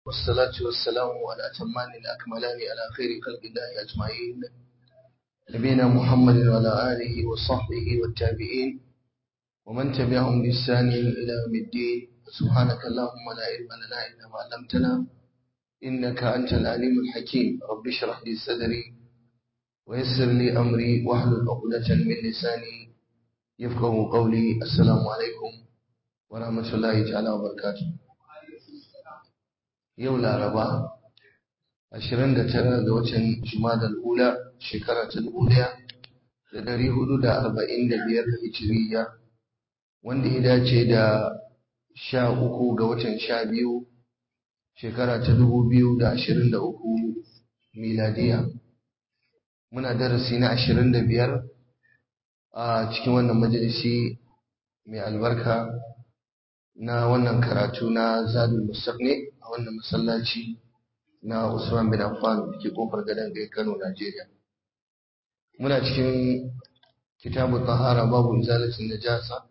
والصلاة والسلام على أتمان الأكملان على خير خلق الله أجمعين نبينا محمد وعلى آله وصحبه والتابعين ومن تبعهم بإحسان إلى يوم الدين سبحانك اللهم لا علم لنا إلا ما علمتنا إنك أنت العليم الحكيم رب اشرح لي صدري ويسر لي أمري واحلل عقدة من لساني يفقه قولي السلام عليكم ورحمة الله تعالى وبركاته yau laraba 29 ga watan jumadal ula shekara ta 1445 hijiriya wanda ya dace da 13 ga watan 12 shekara ta 2023 miladiya muna darasi na 25 a cikin wannan majalisi mai albarka na wannan karatu na zadul mustaqni a wannan masallaci na Usman bin Affan da ke kofar gadon gai Kano Najeriya muna cikin kitabu tahara babu izalatin najasa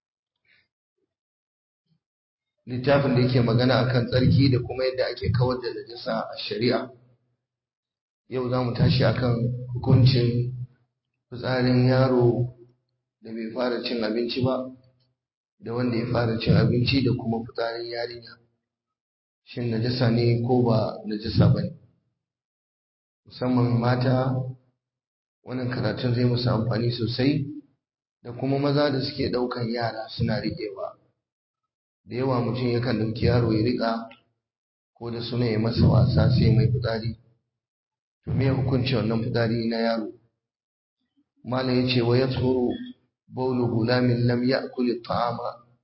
littafin da yake magana akan tsarki da kuma yadda ake kawar da najasa a shari'a yau za mu tashi akan hukuncin fitsarin yaro da bai fara cin abinci ba da wanda ya fara cin abinci da kuma fitsarin yarinya shin najasa ne ko ba najasa ba ne musamman mata wannan karatun zai musu amfani sosai da kuma maza da suke ɗaukan yara suna riƙewa da yawa mutum yakan ɗauki yaro ya riƙa ko da suna ya masa wasa sai mai fitsari to me hukunci wannan fitsari na yaro malam ya ce wa ya tsoro بول غلام لم يأكل الطعام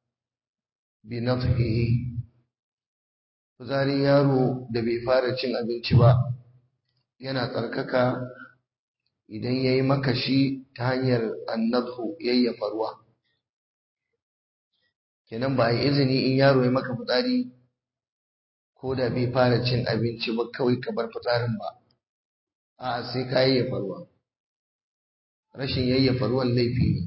بنطقه fitsarin yaro da bai fara cin abinci ba yana tsarkaka idan ya yi makashi ta hanyar annadhu yayyafa ruwa kenan ba a yi izini in yaro ya maka fitsari ko da bai fara cin abinci ba kawai ka bar fitsarin ba a sai ka yayyafa ruwa rashin yayyafa ruwan laifi ne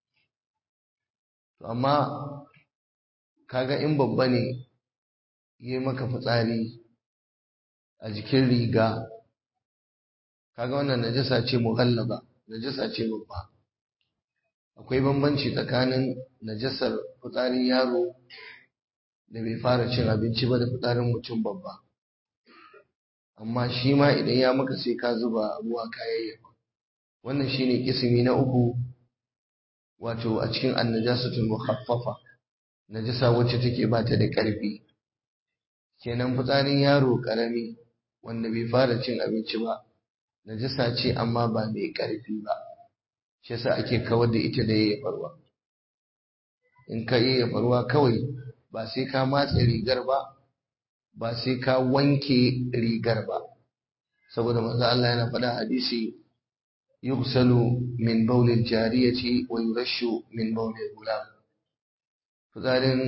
to amma kaga in babba ne yi maka fitsari a jikin riga kaga wannan najasa ce mughallaba najasa ce babba akwai bambanci tsakanin najasar fitsarin yaro da bai fara cin abinci ba da fitsarin mutum babba amma shi ma idan ya maka sai ka zuba ruwa kayayyafa wannan shine kisimi na uku wato a cikin annajasatul mukhaffafa najasa wacce take ba ta da ƙarfi kenan fitsarin yaro ƙarami wanda bai fara cin abinci ba najasa ce amma ba mai ƙarfi ba shi yasa ake kawar da ita da yayyafa ruwa in ka yayyafa ruwa kawai ba sai ka matse rigar ba ba sai ka wanke rigar ba saboda manzo Allah yana faɗa hadisi يغسل من بول الجارية ويرش من بول الغلام fitsarin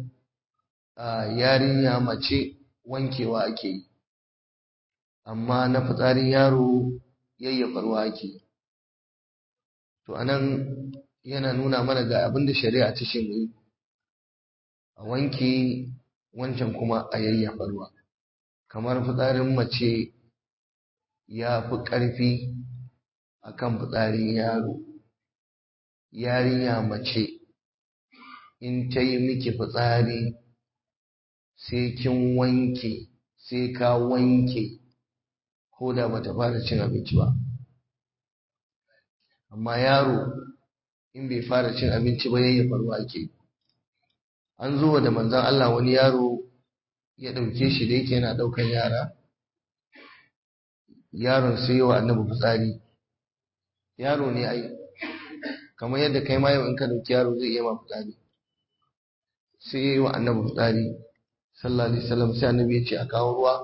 yarinya mace wankewa ake yi amma na fitsarin yaro yayyafa ruwa ake yi to anan yana nuna mana ga abin da shari'a ta shi yi a wanke wancan kuma a yayyafa ruwa kamar fitsarin mace ya fi ƙarfi akan fitsarin yaro yarinya mace in ta yi miki fitsari sai kin wanke sai ka wanke ko da bata fara cin abinci ba amma yaro in bai fara cin abinci ba yayyafa ruwa ake an zo da manzon Allah wani yaro ya ɗauke shi da yake yana ɗaukan yara yaron sai wa annabi fitsari yaro ne ai kamar yadda kai ma yau in ka dauki yaro zai iya ma fitsari sai yayi wa annabi fitsari sallallahu alaihi wasallam sai annabi ya ce a kawo ruwa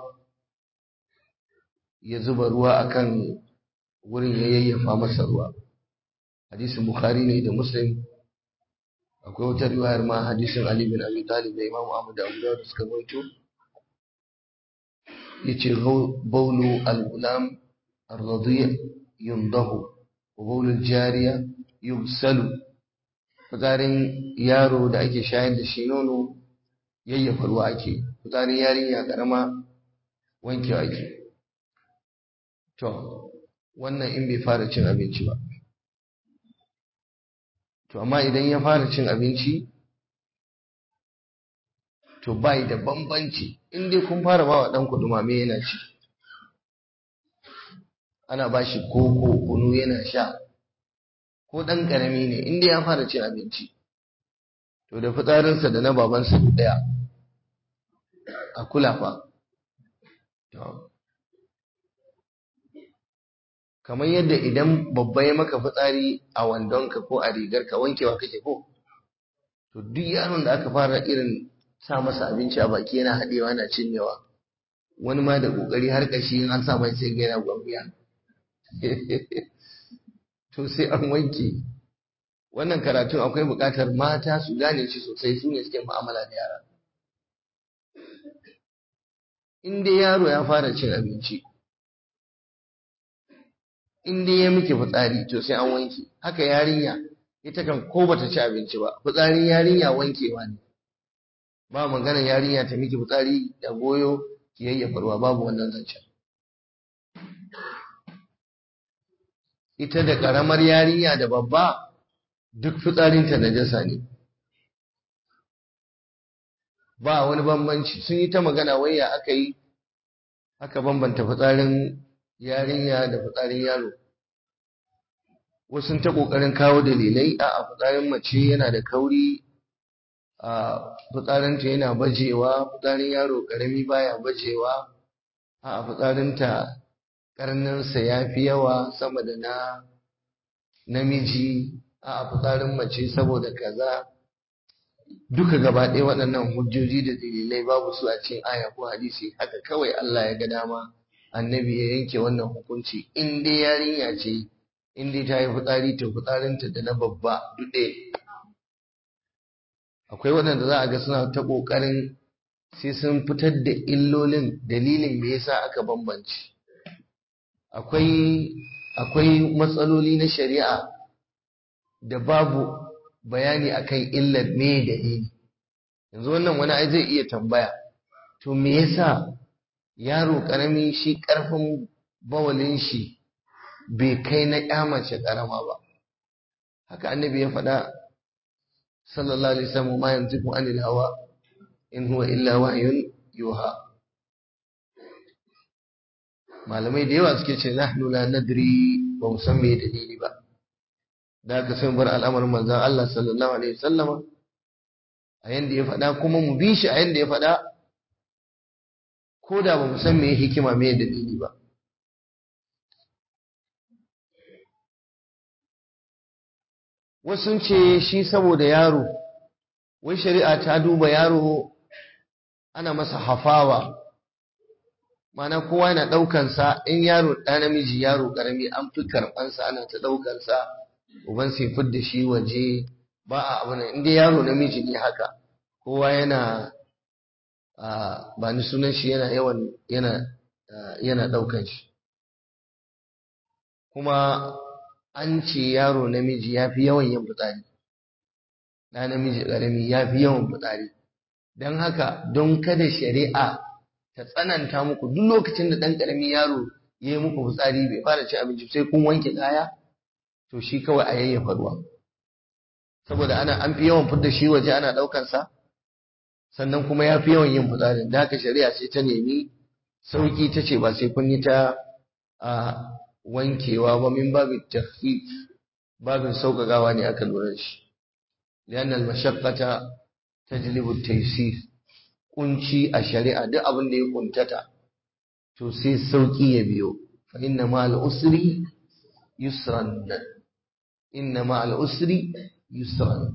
ya zuba ruwa akan wurin ya yayyafa masa ruwa hadisin bukhari ne da muslim akwai wata riwayar ma hadisin ali bin abi talib da imam ahmad da abu dawud suka rawaito yace bawlu al-gulam ar-radi' yundahu wabulul jariya yubsalu fitsarin yaro da ake shayar da shi nono yayyafa ruwa ake fitsarin yarinya karama wankewa ake to wannan in bai fara cin abinci ba to amma idan ya fara cin abinci to bai da bambanci in dai kun fara ba wa ɗanku dumame yana ci ana ba shi koko kunu yana sha ko ɗan ƙarami ne in dai ya fara cin abinci to da fitsarinsa da na babansa ɗaya a kula fa kamar yadda idan babba ya maka fitsari a wandonka ko a rigarka wankewa kake ko to duk yaron da aka fara irin sa masa abinci a baki yana haɗewa yana cinyewa wani ma da ƙoƙari har ƙashi in an sa mai sai ga yana gwambiya to sai an wanke wannan karatun akwai buƙatar mata su gane shi sosai su ne suke mu'amala da yara in dai yaro ya fara cin abinci in dai ya miki fitsari to sai an wanke haka yarinya ita kan ko bata ci abinci ba fitsarin yarinya wankewa ne ba magana yarinya ta miki fitsari da goyo ki yayyafa ruwa babu wannan zancen ita da karamar yarinya da babba duk fitsarinta najasa ne ba wani bambanci sun yi ta magana waya aka yi aka bambanta fitsarin yarinya da fitsarin yaro wasu ta kokarin kawo dalilai a fitsarin mace yana da kauri a fitsarinta yana bajewa fitsarin yaro karami baya bajewa a fitsarinta karninsa ya fi yawa sama da na namiji a fitsarin mace saboda kaza duka gaba ɗaya waɗannan hujjoji da dalilai babu su a cikin aya ko hadisi haka kawai Allah ya ga dama annabi ya yanke wannan hukunci in dai yarinya ce in dai ta yi fitsari to fitsarinta da na babba duɗe akwai waɗanda za a ga suna ta ƙoƙarin sai sun fitar da illolin dalilin me yasa aka bambance akwai akwai matsaloli na shari'a da babu bayani akan illar me dalili yanzu wannan wani ai zai iya tambaya to me yasa yaro karami shi karfin bawalin shi bai kai na kyamace karama ba haka annabi ya faɗa sallallahu alaihi wasallam ma yantiqu anil hawa in huwa illa wahyun yuha malamai da yawa suke ce nahnu la nadri ba mu san me dalili ba da aka san bar al'amarin manzon Allah sallallahu alaihi wasallam a yanda ya faɗa kuma mu bi shi a yanda ya faɗa ko da ba mu san me hikima me dalili ba wasu ce shi saboda yaro wai shari'a ta duba yaro ana masa hafawa mana kowa yana ɗaukansa in yaro ɗa namiji yaro ƙarami an fi karɓansa ana ta ɗaukansa uban sai fidda shi waje ba a abu nan inda yaro namiji ne haka kowa yana ba ni sunan shi yana yawan yana yana ɗaukan shi kuma an ce yaro namiji ya fi yawan yin fitsari ɗa namiji ƙarami ya fi yawan fitsari don haka don kada shari'a ta tsananta muku duk lokacin da ɗan ƙaramin yaro ya yi muku fitsari bai fara ci abinci sai kun wanke kaya to shi kawai a yayyafa ruwa saboda ana an fi yawan fidda shi waje ana ɗaukar sa sannan kuma ya fi yawan yin fitsarin da haka shari'a sai ta nemi sauki ta ce ba sai kun yi ta a wankewa ba min babu takhfif babin sauƙaƙawa ne aka lura da shi lianna al-mashaqqata tajlibu at-taysir kunci a shari'a duk abin da ya kuntata to sai sauki ya biyo fa inna ma al-usri yusran inna ma al-usri yusran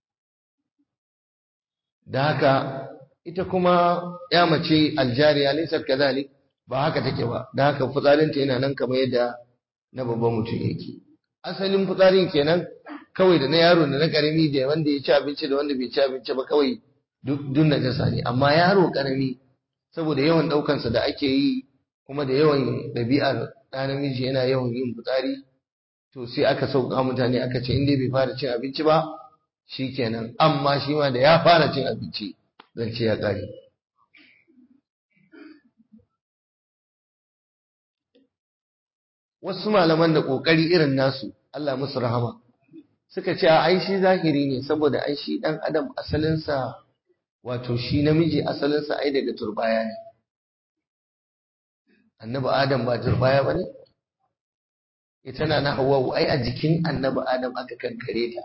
da haka ita kuma ya mace aljariya laysat kadhalik ba haka take ba da haka fitsarinta yana nan kamar yadda na babban mutum yake asalin fitsarin kenan kawai da na yaro da na karami da wanda ya ci abinci da wanda bai ci abinci ba kawai duk najasa ne amma yaro karami saboda yawan ɗaukansa da ake yi kuma da yawan ɗabi'ar ɗa namiji yana yawan yin fitsari to sai aka sauka mutane aka ce in dai bai fara cin abinci ba shikenan amma shi ma da ya fara cin abinci zan ce ya ƙare wasu malaman da kokari irin nasu Allah musu rahama suka ce a ai shi zahiri ne saboda ai shi dan adam asalinsa wato shi namiji asalinsa ai daga turbaya ne annabi adam ba turbaya ba ne ita na na hawa ai a jikin annabi adam aka kankare ta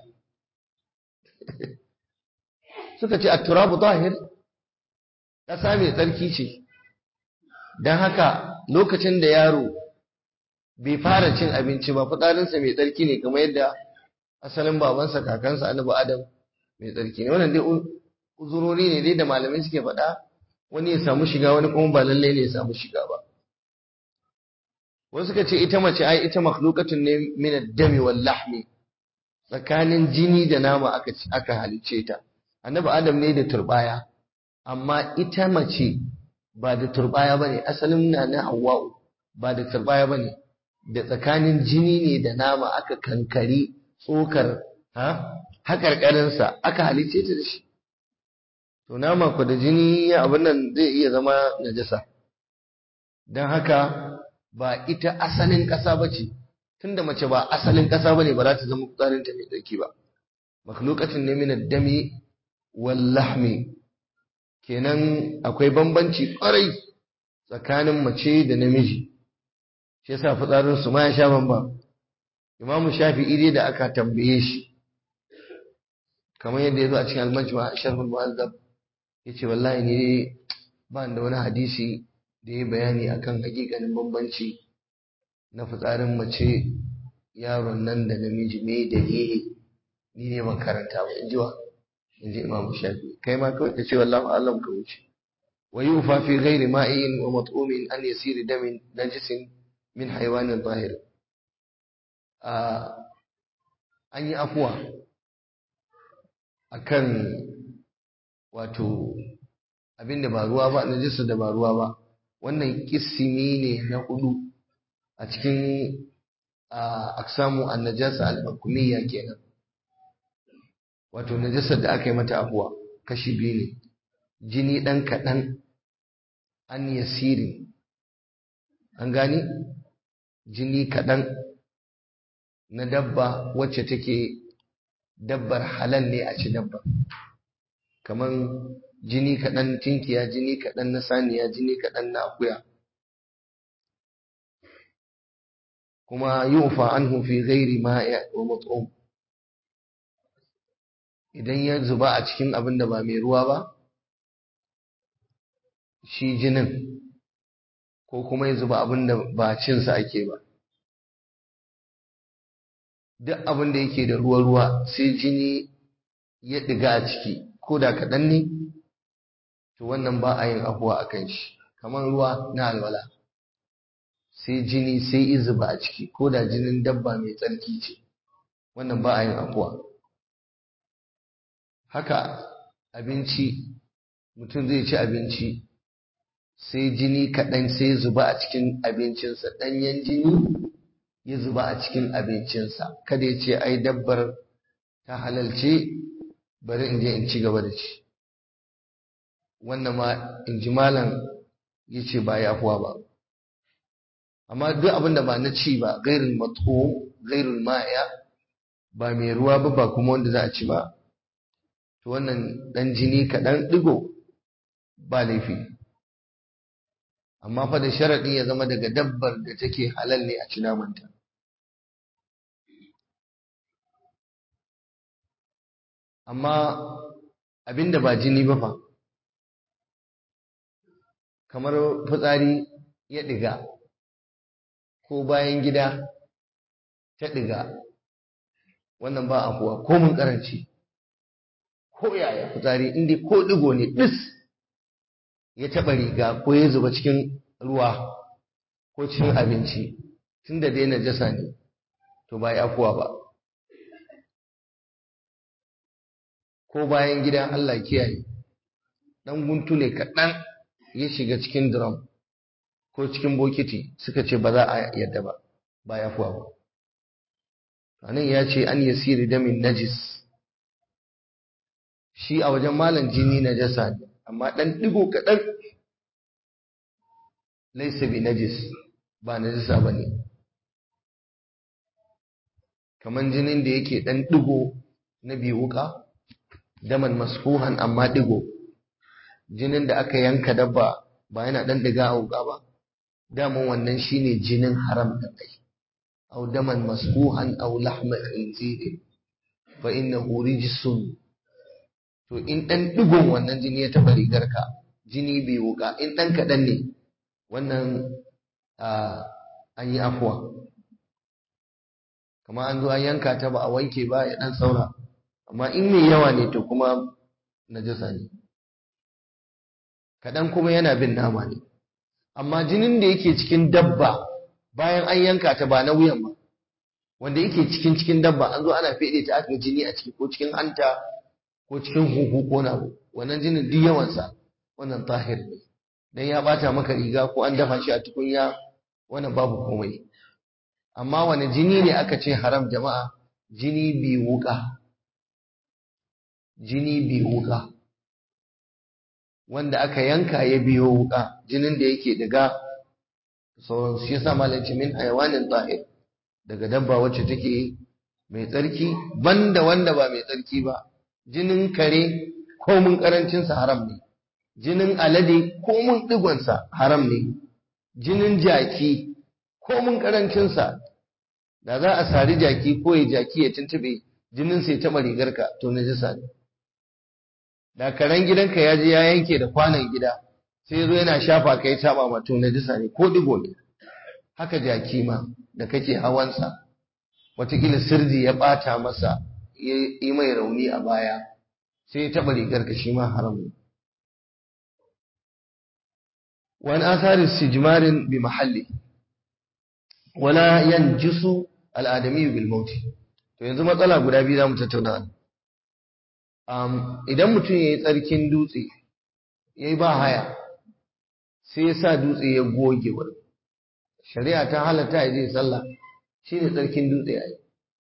suka ce at-turabu zahir ƙasa mai tsarki ce don haka lokacin da yaro bai fara cin abinci ba fitsarinsa mai tsarki ne kamar yadda asalin babansa kakansa annabi adam mai tsarki ne wannan dai uzurori ne dai da malamai suke faɗa wani ya samu shiga wani kuma ba lallai ne ya samu shiga ba wasu suka ce ita mace ai ita makhluqatun ne min ad-dami wal lahmi tsakanin jini da nama aka aka halice ta annabi adam ne da turbaya amma ita mace ba da turbaya bane asalin na na hawwa'u ba da turbaya bane da tsakanin jini ne da nama aka kankari tsokar ha hakarkarinsa aka halice ta da shi to nama ku da jini abin nan zai iya zama najasa don haka ba ita asalin ƙasa ba ce tunda mace ba asalin ƙasa ba ne ba za ta zama fitsarinta mai tsarki ba makhluqatin ne min dami wal lahmi kenan akwai bambanci kwarai tsakanin mace da namiji shi yasa fitsarin su ma ya sha bamba Imam Shafi'i dai da aka tambaye shi kamar yadda ya zo a cikin al-Majma' Sharh al-Mu'azzab yace wallahi ne ba da wani hadisi da ya bayani akan hakikanin bambanci na fitsarin mace yaron nan da namiji me dalili ni ne ban karanta ba in ji wa in ji Imam Shafi'i kai ma kawai ka ce wallahi alam ka wuce wa yufa fi ghairi ma'in wa mat'umin an yasiri damin najisin min haywanin zahir an yi afuwa akan wato abinda ba ruwa ba najisa da ba ruwa ba wannan kisimi ne na hudu a cikin aksamu annajasa al-hukumiyya kenan wato najasar da aka yi mata afuwa kashi biyu ne jini dan kaɗan an yasiri an gani jini kaɗan na dabba wacce take dabbar halal ne a ci dabba kamar jini kaɗan tinkiya jini kaɗan na saniya jini kaɗan na akuya kuma yufa anhu fi ghairi ma'a wa mat'um idan ya zuba a cikin abin da ba mai ruwa ba shi jinin ko kuma ya zuba abin da ba cinsa ake ba duk abin da yake da ruwa-ruwa sai jini ya ɗiga a ciki ko da kaɗan ne to wannan ba a yin afuwa a kan shi kamar ruwa na alwala sai jini sai izuba a ciki ko da jinin dabba mai tsarki ce wannan ba a yin afuwa haka abinci mutum zai ci abinci sai jini kaɗan sai zuba a cikin abincinsa ɗanyen jini ya zuba a cikin abincinsa kada ya ce ai dabbar ta halalce bari in je in ci gaba da ci wannan ma in ji malam ya ce ba ya afuwa ba amma duk abin da ba na ci ba gairin matso gairin ma'aya ba mai ruwa ba ba kuma wanda za a ci ba to wannan dan jini kaɗan ɗigo ba laifi amma fa da sharaɗi ya zama daga dabbar da take halal ne a ci namanta amma abinda ba jini ba fa kamar fitsari ya ɗiga ko bayan gida ta ɗiga wannan ba afuwa ko mun karanci ko yaya fitsari inda ko ɗigo ne ɗis ya taɓa riga ko ya zuba cikin ruwa ko cikin abinci tun da dai najasa ne to ba ya afuwa ba ko bayan gida Allah kiyaye dan guntu ne kaɗan ya shiga cikin drum ko cikin bokiti suka ce ba za a yadda ba ba ya fuwa ba anan ya ce an yasiri damin najis shi a wajen malam jini najasa ne amma dan digo kaɗan laisa bi najis ba najasa ba ne kaman jinin da yake dan digo na biwuka daman masfuhan amma digo jinin da aka yanka dabba ba yana dan diga a wuka ba daman wannan shine jinin haram da kai aw daman masfuhan aw lahma khinzir fa innahu rijsun to in dan digon wannan jini ya taba rigarka jini bai wuka in dan kadan ne wannan an yi afuwa kamar an zo an yanka ta ba a wanke ba ya dan saura amma in mai yawa ne to kuma najasa ne kaɗan kuma yana bin nama ne amma jinin da yake cikin dabba bayan an yanka ta ba na wuyan ba wanda yake cikin cikin dabba an zo ana fede ta aka jini a ciki ko cikin hanta ko cikin huhu ko na wannan jinin duk yawansa wannan tahir ne dan ya bata maka riga ko an dafa shi a tukunya wannan babu komai amma wani jini ne aka ce haram jama'a jini bi wuka jini bi wuka wanda aka yanka ya biyo wuka jinin da yake daga sauran shi yasa malanci min hayawanin tahir daga dabba wacce take mai tsarki banda wanda ba mai tsarki ba jinin kare ko mun karancin sa haram ne jinin alade ko mun digon sa haram ne jinin jaki ko mun karancin sa da za a sari jaki ko ya jaki ya tuntube jinin sai ta rigarka to najisa ne da karen gidanka ya je ya yanke da kwanan gida sai zo yana shafa kai saba ma to najisa ne ko digo ne haka jaki ma da kake hawansa watakila sirdi ya bata masa ya yi mai rauni a baya sai ya taɓa rigarka shi ma haram ne wani asarin sijmarin bi mahalli wala yanjisu al'adami bil mauti to yanzu matsala guda biyu zamu tattauna um, idan mutum yayi tsarkin dutse yayi ba haya sai ya sa dutse ya goge wurin shari'a ta halatta ya je sallah shine tsarkin dutse yayi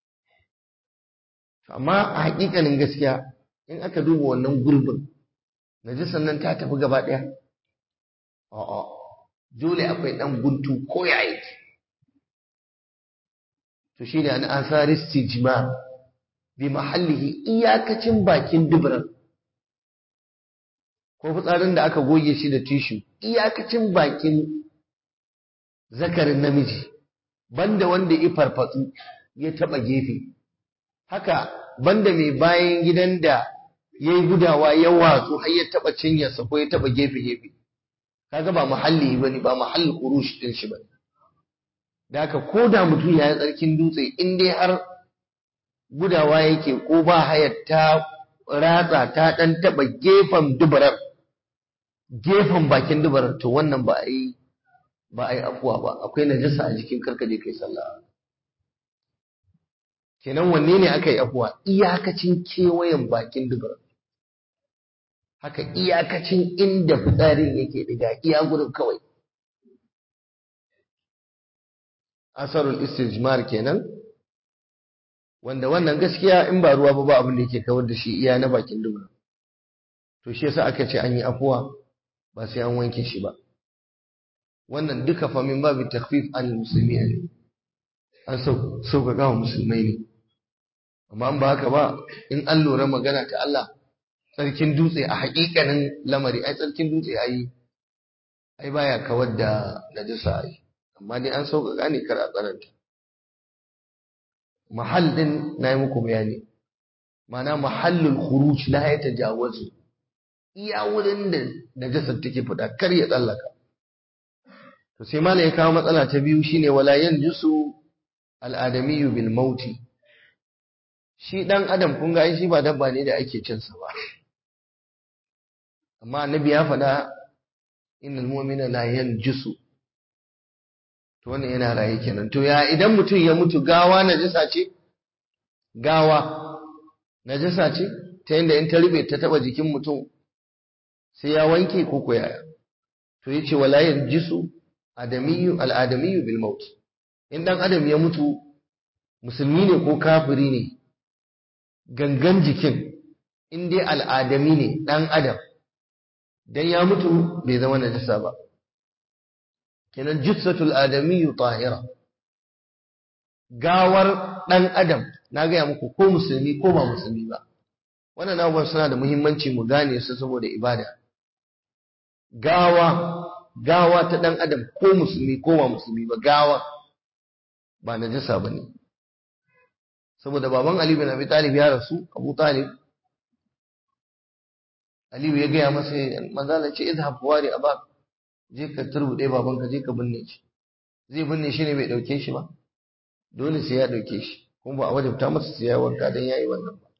amma a hakikanin gaskiya in aka duba wannan gurbin najisan nan ta tafi gaba daya a'a dole akwai dan guntu ko yayi to shi ne an asari stijma bi mahallihi iyakacin bakin dubran ko fitsarin da aka goge shi da tishu iyakacin bakin zakarin namiji banda wanda ya farfatsu ya taba gefe haka banda mai bayan gidan da ya yi gudawa ya watsu har ya taba cinyarsa ko ya taba gefe gefe kaga ba mahalli bane ba mahallin kurush din shi bane da haka ko da mutum ya yi tsarkin dutse in dai har gudawa yake ko ba hayar ta ratsa ta ɗan taɓa gefen dubarar gefen bakin dubarar to wannan ba a yi ba a yi afuwa ba akwai najasa a jikin karkaje kai sallah kenan wanne ne aka yi afuwa iyakacin kewayen bakin dubarar haka iyakacin inda fitsarin yake diga iya gurin kawai asarul istijmar kenan wanda wannan gaskiya in ba ruwa ba ba abin da yake kawar da shi iya na bakin dubura to shi yasa aka ce an yi afuwa ba sai an wanke shi ba wannan duka fa min babu takhfif al musulmi ne an sauƙaƙa wa musulmai ne amma an ba haka ba in an lura magana ta Allah tsarkin dutse a haƙiƙanin lamari ai tsarkin dutse ai ai baya kawar da najasa ai amma dai an sauƙaƙa ne kar a tsananta mahallin na yi muku bayani mana mahallin khuruj la ya tajawazu iya wurin da najasar take fita kar ya tsallaka to sai malai ya kawo matsala ta biyu shine wala yanjusu al'adamiyyu bil mauti shi dan adam kun ga shi ba dabba ne da ake cin sa ba amma annabi ya faɗa innal mu'mina la yanjusu to wannan yana raye kenan to ya idan mutum ya mutu gawa najasa ce gawa najasa ce ta yadda in ta rube ta taba jikin mutum sai ya wanke ko ko yaya to yace wala yanjisu adamiyyu al-adamiyyu bil maut in dan adam ya mutu musulmi ne ko kafiri ne gangan jikin in dai al'adami ne dan adam dan ya mutu bai zama najasa ba kenan jissatul adamiyyu tahira gawar ɗan adam na gaya muku ko musulmi ko ba musulmi ba wannan abubuwan suna da muhimmanci mu gane su saboda ibada gawa gawa ta ɗan adam ko musulmi ko ba musulmi ba gawa ba najasa ba ne saboda baban Ali bin Abi Talib ya rasu Abu Talib Aliyu ya gaya masa manzala ce izhab wari abak je ka turbude babanka je ka binne shi zai binne shi ne bai dauke shi ba dole sai ya dauke shi kuma ba a wajabta masa sai ya wanka dan yayi wannan ba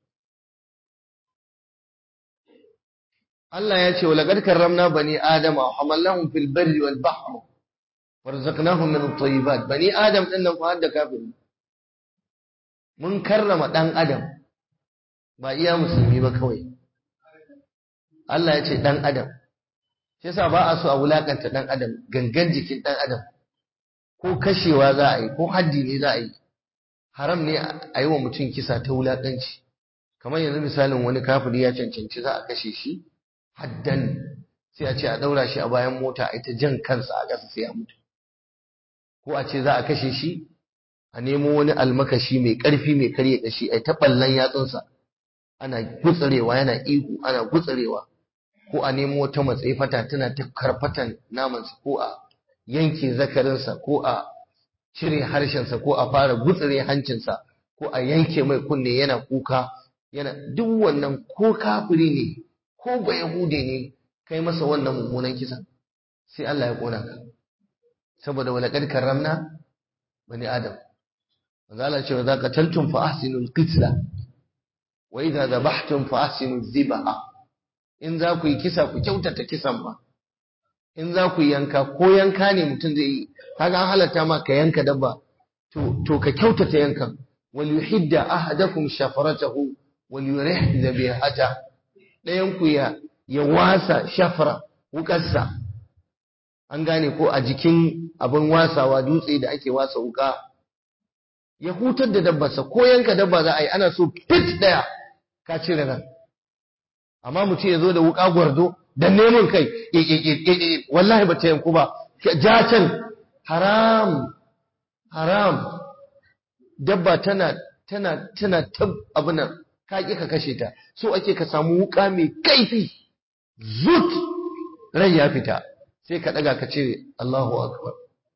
Allah ya ce wa laqad karramna bani adama wa hamalnahum fil barri wal bahr warzaqnahum min at-tayyibat bani adam din nan fa hadda kafiri mun karrama dan adam ba iya musulmi ba kawai Allah ya ce ɗan adam shi yasa ba a so a wulakanta ɗan adam gangan jikin ɗan adam ko kashewa za a yi ko haddi ne za a yi haram ne a yi wa mutum kisa ta wulakanci kamar yanzu misalin wani kafiri ya cancanci za a kashe shi haddan sai a ce a ɗaura shi a bayan mota a ita jan kansa a ƙasa sai ya mutu ko a ce za a kashe shi a nemo wani almakashi mai ƙarfi mai karya ƙashi a ta ɓallon yatsunsa ana gutsarewa yana ihu ana gutsarewa ko a nemo wata matsayi fata tana ta karfatan namansa ko a yanke zakarinsa ko a cire harshensa ko a fara gutsare hancinsa ko a yanke mai kunne yana kuka yana duk wannan ko kafiri ne ko ba yahude ne kai masa wannan mummunan kisan sai Allah ya kona ka saboda walaqad karramna bani adam manzo Allah cewa za ka tantum fa ahsinul qitla wa idza dhabhtum fa ahsinuz zibha in za ku yi kisa ku kyautata kisan ba in za ku yanka ko yanka ne mutum zai yi kaga an halatta ma ka yanka dabba to to ka kyautata yankan wal yuhidda ahadakum shafaratahu wal yurih dhabihata dayan ku ya ya wasa shafara wukarsa an gane ko a jikin abin wasawa dutse da ake wasa wuka ya hutar da dabbarsa ko yanka dabba za a yi ana so fit daya ka cire nan amma mutum ya zo da wuka gwardo da neman kai wallahi ba ta yanku ba ja can haram haram dabba tana tana tana tab abinan ka ki ka kashe ta so ake ka samu wuka mai kaifi zut rai ya fita sai ka daga ka ce Allahu akbar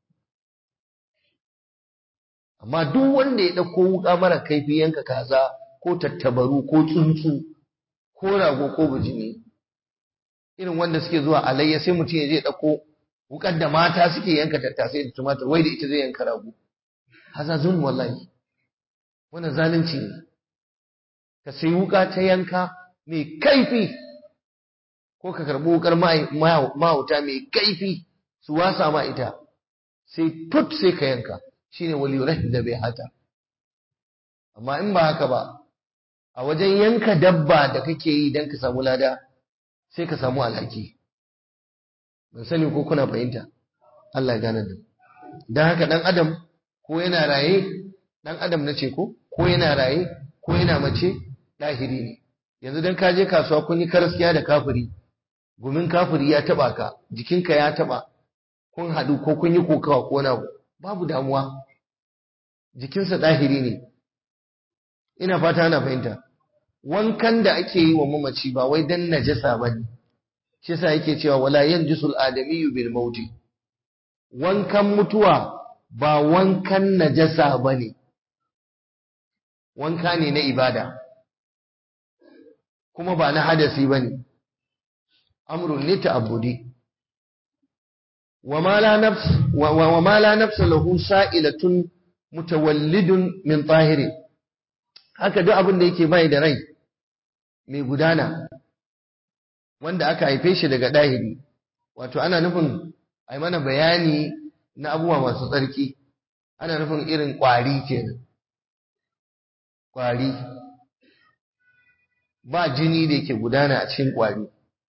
amma duk wanda ya dauko wuka mara kaifi yanka kaza ko tattabaru ko tsuntsu ko rago ko bijimi irin wanda suke zuwa alayya sai mutum ya je dauko wukar da mata suke yanka tattasai da tumatur wai da ita zai yanka rago haza zulm wallahi wannan zalunci ne ka sai wuka ta yanka mai kaifi ko ka karbi wukar mahauta mai kaifi su wasa ma ita sai tut sai ka yanka shine wali da bai hata amma in ba haka ba a wajen yanka dabba da kake yi don ka samu lada sai ka samu alhaki ban sani ko kuna fahimta Allah ya gane da don haka dan adam ko yana raye dan adam na ce ko ko yana raye ko yana mace ɗahiri ne yanzu dan ka je kasuwa kun yi karaskiya da kafiri gumin kafiri ya taba ka jikinka ya taba kun haɗu ko kun yi kokawa ko na babu damuwa jikinsa ɗahiri ne ina fata ana fahimta wankan da ake yi wa mamaci ba wai dan najasa bane shi yasa yake cewa wala yanjisul adamiyyu bil mauti wankan mutuwa ba wankan najasa bane wanka ne na ibada kuma ba na hadasi bane amrun ne ta'abbudi وما لا نفس وما لا نفس له سائلة متولد من طاهر haka duk abin da yake bai da rai mai gudana wanda aka haife shi daga dahiri wato ana nufin ai mana bayani na abubuwa masu tsarki ana nufin irin kwari kenan kwari ba jini da yake gudana a cikin kwari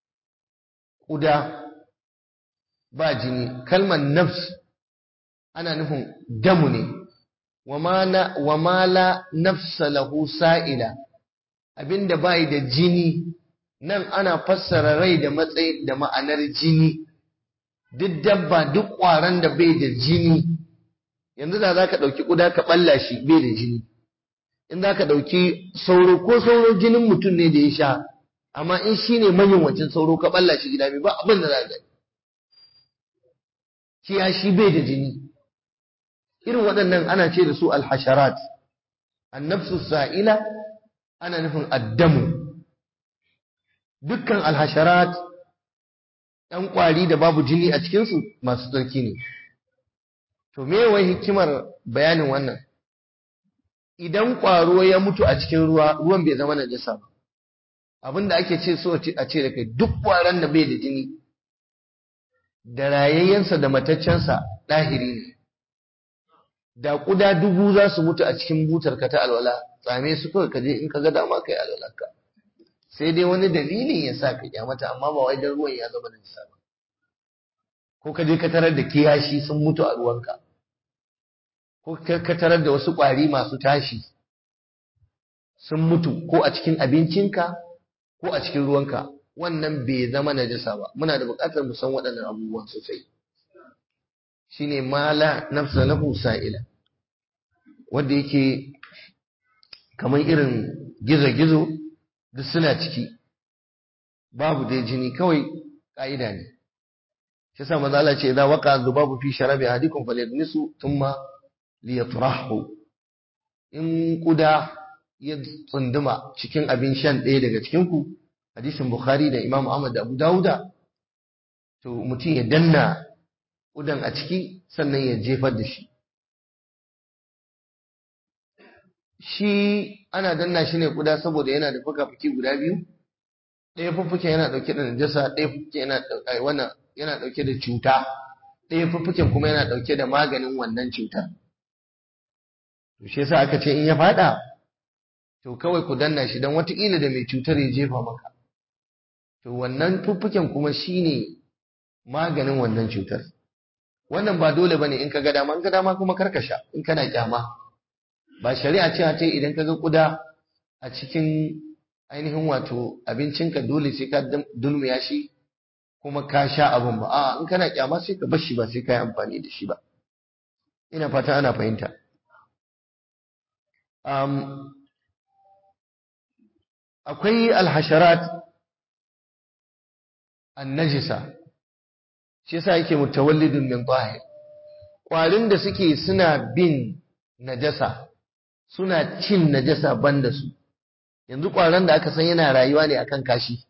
kuda ba jini kalmar nafs ana nufin damu ne wa ma la nafsa lahu sa'ila abinda bai da jini nan ana fassara rai da matsayi da ma'anar jini duk dabba duk ƙwaron da bai da jini yanzu da za ka ɗauki ƙuda ka ɓalla shi bai da jini in za ka ɗauki sauro ko sauro jinin mutum ne da ya sha amma in shi ne manyan wancan sauro ka ɓalla shi gida ba abin da za ka gani kiyashi bai da jini irin waɗannan ana ce da su alhasharat annafsu sa'ila ana nufin addamu dukkan alhasharat ɗan ƙwari da babu jini a cikinsu masu tsarki ne to me wai hikimar bayanin wannan idan ƙwaro ya mutu a cikin ruwa ruwan bai zama najasa ba abinda ake ce so a ce da kai duk ƙwaron da bai da jini da rayayyensa da mataccensa ɗahiri ne da ƙuda dubu za su mutu a cikin butar ka ta alwala tsame su kawai ka je in ka ga dama kai alwalarka sai dai wani dalilin ya sa ka kyamata amma ba wai dan ruwan ya zama najasa ba ko ka je ka tarar da kiyashi sun mutu a ruwanka ko ka tarar da wasu ƙwari masu tashi sun mutu ko a cikin abincinka ko a cikin ruwanka wannan bai zama najasa ba muna da buƙatar mu san waɗannan abubuwan sosai shine mala nafsa lahu sa'ila wanda yake kamar irin gizo-gizo duk suna ciki babu dai jini kawai ka'ida ne shi sa maza Allah ce idan waka zubabu fi sharabi ahadikum falyadnisu thumma liyatrahu in kuda ya tsunduma cikin abin shan ɗaya daga cikin ku hadisin bukhari da imam ahmad da abu dawuda to mutum ya danna kudan a ciki sannan ya jefar da shi shi ana danna shi ne kuda saboda yana da fuka-fuki guda biyu ɗaya fuffuken yana ɗauke da najasa ɗaya fuffuken yana wannan yana ɗauke da cuta ɗaya fuffuken kuma yana ɗauke da maganin wannan cutar to shi yasa aka ce in ya faɗa to kawai ku danna shi don watakila da mai cutar ya jefa maka to wannan fuffuken kuma shine maganin wannan cutar wannan ba dole bane in ka ga dama in ka dama kuma karkasha in kana kyama ba shari'a ce ta idan ka ga kuda a cikin ainihin wato abincinka dole sai ka dulmiya shi kuma ka sha abin ba a in kana kyama sai ka bar shi ba sai ka yi amfani da shi ba ina fata ana fahimta um, akwai alhasharat annajisa shi yasa yake mutawallidun min zahir kwarin da suke suna bin najasa suna cin najasa banda su yanzu kwaron da aka san yana rayuwa ne akan kashi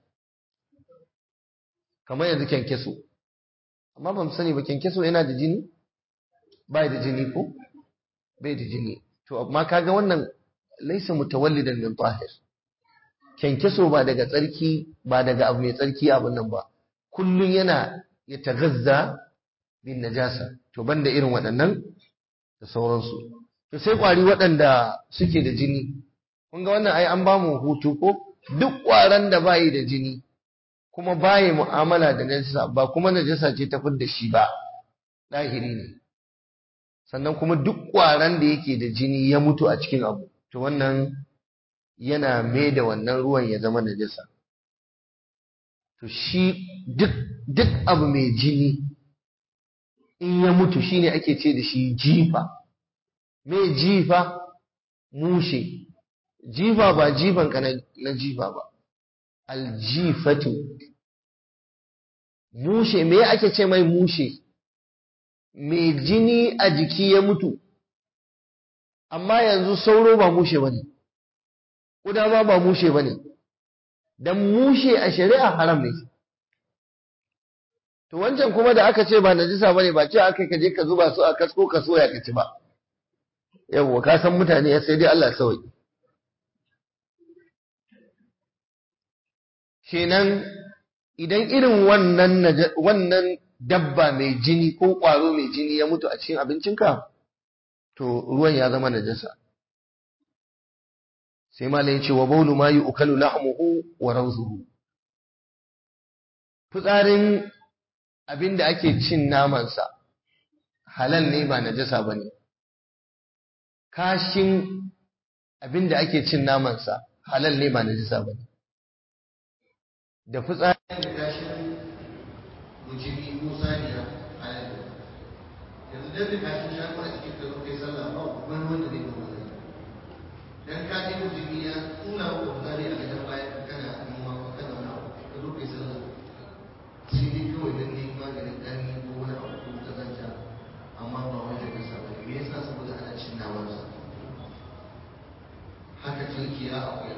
kamar yanzu kyankyaso amma ban sani ba kyankyaso yana da jini bai da jini ko bai da jini to amma kaga wannan laisa mutawallidan min tahir kyankyaso ba daga tsarki ba daga abu mai tsarki abun nan ba kullun yana ya tagazza bin najasa to banda irin waɗannan da sauransu to sai kwari waɗanda suke da jini kun ga wannan ai an ba mu hutu ko duk ƙwaron da bayi da jini kuma bayi mu'amala da najasa ba kuma najasa ce ta da shi ba ɗahiri ne sannan kuma duk ƙwaron da yake da jini ya mutu a cikin abu to wannan yana mai da wannan ruwan ya zama najasa to shi duk duk abu mai jini in ya mutu shine ake ce da shi jifa mai jifa mushe jifa ba jifan ka na jifa ba aljifatu mushe me ake ce mai mushe mai jini a jiki ya mutu amma yanzu sauro ba mushe bane kuda ma ba mushe bane dan mushe a shari'a haram ne to wancan kuma da aka ce ba najisa bane ba ce aka kaje ka zuba su a kasko ka soya ka ci ba yawwa ka san mutane sai dai Allah sauki kenan idan irin wannan wannan dabba mai jini ko ƙwaro mai jini ya mutu a cikin abincinka to ruwan ya zama najasa sai malai ce wa baulu ma yu'kalu lahmuhu wa rawzuhu fitsarin abinda ake cin namansa halal ne ba najasa bane kashin abinda ake cin namansa halal ne ba najasa bane da fitsarin da kashin mujimi ko saniya halal yanzu dan da kashin shafa a cikin ka zo kai sallah ba wani wanda zai ba wani dan ka je mujimi ya tura wa kokari a gaban bayan ka kana noma ko kana wani abu ka zo kai sallah sai dai kawai dan ne maganin ɗani ko wani abu ko kazanta amma ba wai da kasa ba me yasa saboda ana cin naman sa haka tunkiya akwai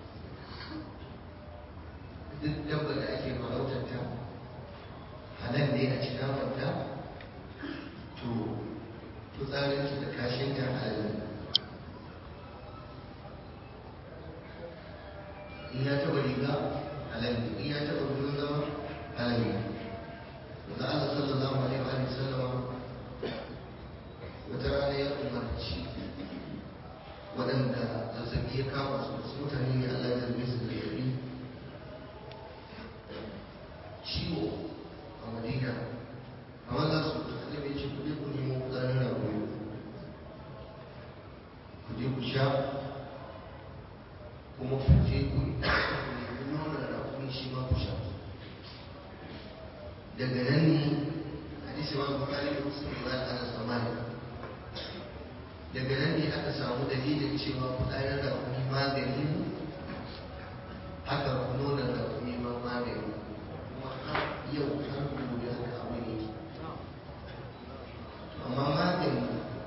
duk dabba da ake farautar ta halal ne a cikin naman ta to fitsarinsu da kashin ta halal ne in ya taba riga halal ne in ya taba gurin zama halal ne da Allah sallallahu alaihi wa sallama wata rana ya umarci waɗanda zazzabi ya kama su su mutane ne Allah ya zarbe su da zazzabi ciwo a madina amma za su annabi ce ku je ku nemo fitsarin ragoyo ku je ku sha kuma ku je ku nemi nonon ragoyo shi ma ku sha daga nan ne hadisi ma bukari da musulmi ba ana samani daga nan ne aka samu dalilin cewa fitsarin ragoyo magani haka nonon ragoyo ma magani kuma har yau har gobe haka abin yake amma magani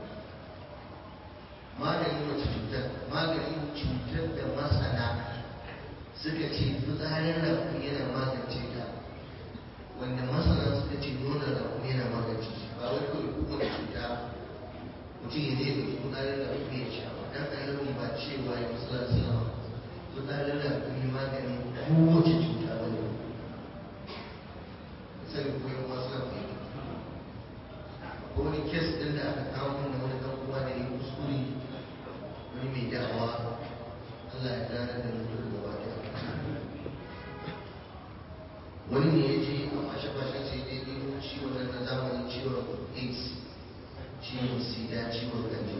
maganin wace cutar maganin cutar da masana suka ce fitsarin rafu yana magance ta wanda masana suka ce nuna rafu yana magance shi ba wai kawai kowane cuta mutum ya zai ɗauki fitsarin rafu ya sha ba dan annabin ba cewa ya musular sallama fitsarin rafu ne maganin kowace cuta ba ne sani ko yan wasu na fahimta ko wani kes ɗin da aka kawo mun wani ɗan uwa da ya kuskure wani mai da'awa Allah ya gane da mutum da ba wani ne ya je a fashe-fashen sai dai ɗin ciwon nan na zamanin ciwon AIDS ciwon sida ciwon ganji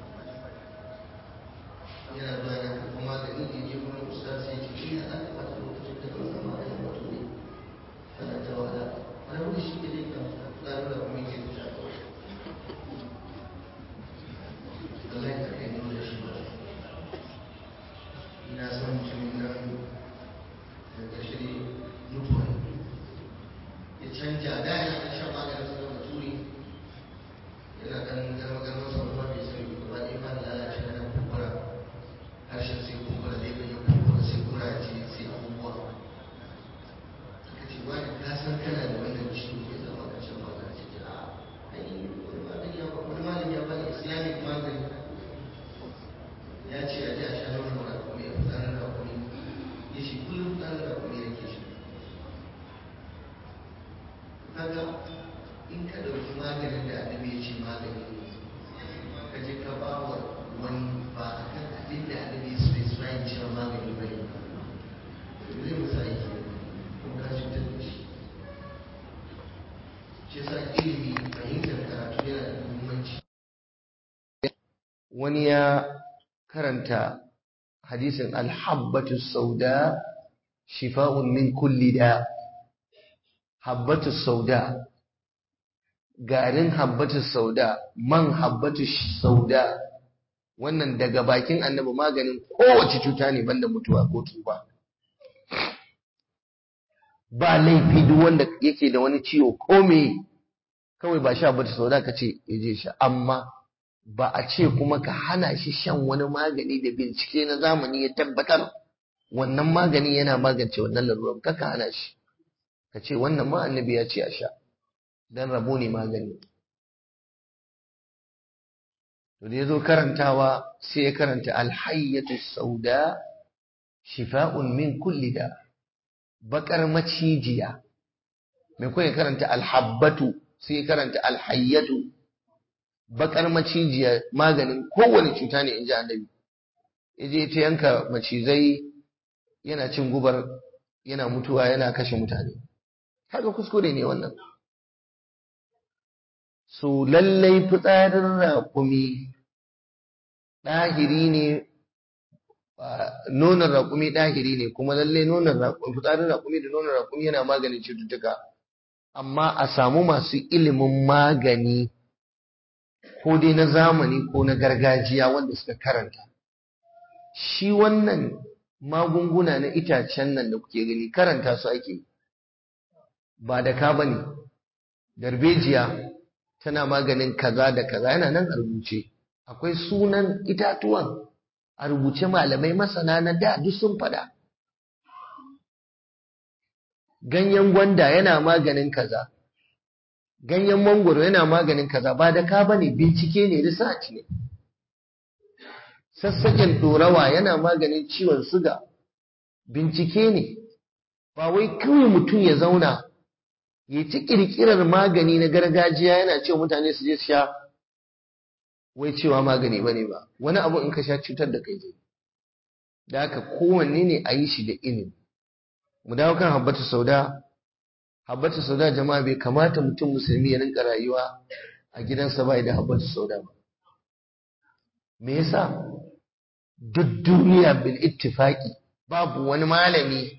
yana zuwa na karɓar magani da je wani ustaz sai ce shi na aka bata lokacin da kan zama da mutum ne ana ta wahala wani wani shi ke dai kan tsarin da kuma ke da kawai Allah ya kai nuna shi ba ina son mutumin nan da ƙarshe ne mutuwa ya canja da yana ɗan shan maganin sa da turi yana ɗan garma garma sa kuma bai sani ba ba ɗaya fara lalace na nan kumbura harshen sai kumbura zai bayyana kumbura sai kuraje sai abubuwa suka ce wani ka san kana da wannan ciwo ya zama ka shan magani ce a ai wani magani ya wani malami ya bani islamic magani ya ce a ji a sha nonon rakumi a fitsarin rakumi ya ce kullum fitsarin rakumi da ke shi kaga in ka ɗauki maganin da annabi ya ce magani ka je ka ba wa wani ba a kan abin da annabi ya specify cewa magani ba ne zai musa aiki kuma ka cutar da shi shi yasa ilimi fahimtar karatu yana da muhimmanci wani ya karanta hadisin alhabbatu sauda shifa'un min kulli da habbatu sauda garin habbatu sauda man habbatu sauda wannan daga bakin annabi maganin kowace cuta ne banda mutuwa ko tuba ba laifi duk wanda yake da wani ciwo ko me kawai ba sha bata sauda ka ce ya je sha amma ba a ce kuma ka hana shi shan wani magani da bincike na zamani ya tabbatar wannan magani yana magance wannan lalurar kaka hana shi ka ce wannan ma annabi ya ce a sha dan rabo ne magani to da yazo karantawa sai ya karanta alhayyatu sauda shifa'un min kulli da bakar macijiya mai kuma ya karanta alhabbatu sai ya karanta alhayyatu bakar macijiya maganin kowane cuta ne in ji annabi yaje ta yanka macizai yana cin gubar yana mutuwa yana kashe mutane haka kuskure ne wannan so lallai fitsarin raƙumi ɗahiri ne nonon raƙumi ɗahiri ne kuma lallai nonon raƙumi fitsarin raƙumi da nonon raƙumi yana maganin cututtuka amma a samu masu ilimin magani ko dai na zamani ko na gargajiya wanda suka karanta shi wannan magunguna na itacen nan da kuke gani karanta su ake ba da ka bane darbejiya tana maganin kaza da kaza yana nan a rubuce akwai sunan itatuwan a rubuce malamai masana na da duk sun faɗa ganyen gwanda yana maganin kaza ganyen mangoro yana maganin kaza ba da ka bane bincike ne research ne sassaƙen ɗorawa yana maganin ciwon suga bincike ne ba wai kawai mutum ya zauna ya ci ƙirƙirar magani na gargajiya yana cewa mutane su je su sha wai cewa magani ba ne ba wani abu in ka sha cutar da kai zai da haka kowanne ne a yi shi da ilimi mu dawo kan habbatu sauda habbatu sauda jama'a bai kamata mutum musulmi ya rinka rayuwa a gidansa ba da habbatu sauda ba me yasa duk duniya bil ittifaqi babu wani malami